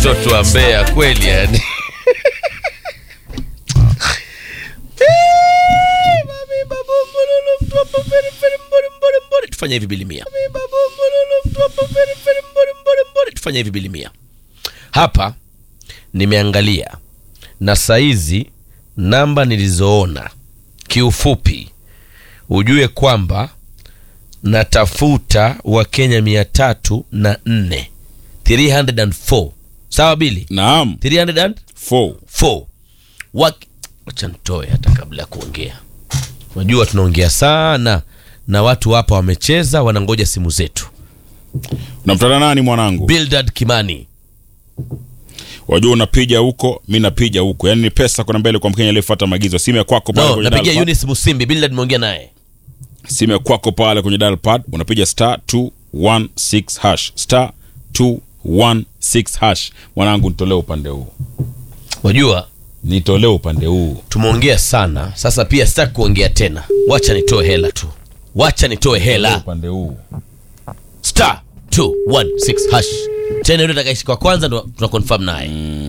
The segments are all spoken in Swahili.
mtoto wa Mbeya kweli yani. Tufanye hivi bilimia. Tufanye hivi bilimia. Hapa nimeangalia na saizi namba nilizoona kiufupi, ujue kwamba natafuta Wakenya mia tatu na nne 304 sawa bili Naam. 304 Four. Wak- wacha nitoe hata kabla ya kuongea unajua tunaongea sana na watu hapa wamecheza wanangoja simu zetu Unamtana nani mwanangu? Bildad Kimani Wajua unapiga huko, mi napiga huko. Yaani ni pesa kuna mbele kwa Mkenya aliyefuata maagizo. Simu ya kwako pale no, kwenye napigia dial pad. Eunice Musimbi Bildad nimeongea naye Simu ya kwako pale kwenye dial pad unapiga star 216 hash. Star 216 hash. Mwanangu nitolee upande huu. wajua Nitolee upande huu. tumeongea sana sasa pia sitaki kuongea tena wacha nitoe hela tu wacha nitoe hela Upande huu. star 216 hash tena yule atakaishi kwa kwanza ndo tuna confirm naye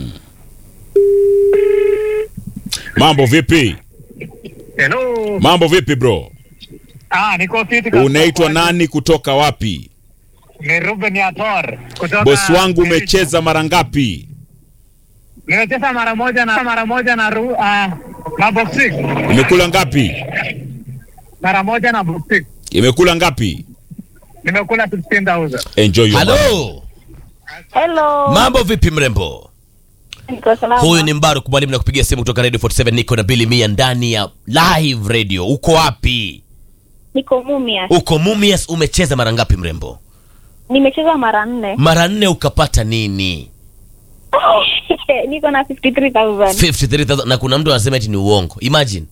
Mambo vipi? Hello. Mambo vipi bro? Ah, niko fiti kabisa. Unaitwa nani kutoka wapi? Ni Ruben Yator. Kutoka Bosi wangu umecheza mara ngapi? Nimecheza mara moja na mara moja na ru, ah, na box six. Imekula ngapi? Mara moja na box six. Imekula ngapi? Nimekula 16000. Enjoy your money. halo Hello. mambo vipi mrembo Niko salama. huyu ni mbaru mwalimu na kupigia simu kutoka radio 47 niko na bili mia ndani ya live radio uko wapi Niko Mumia. uko mumias umecheza mara ngapi mrembo Nimecheza mara nne. mara nne ukapata nini Niko na 53000. 53000 na kuna mtu anasema eti ni uongo imagine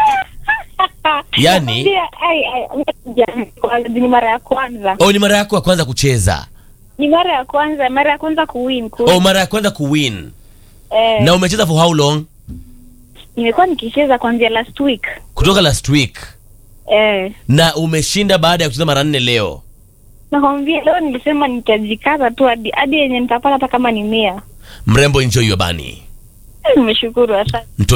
yani Ndio, ai, ai, ya- ni mara ya kwanza. oh, ni mara yako ya kwanza kucheza Ni mara ya kwanza, mara ya kwanza kuwin. Ku, oh, mara ya kwanza kuwin eh, na umecheza for how long nimekuwa nikicheza kuanzia last week. kutoka last week Eh, na umeshinda baada ya kucheza mara nne leo nakwambia leo nilisema nitajikaza tu hadi hadi yenye nitapata hata kama ni mia. mrembo enjoy your bunny Nimeshukuru asante. Mto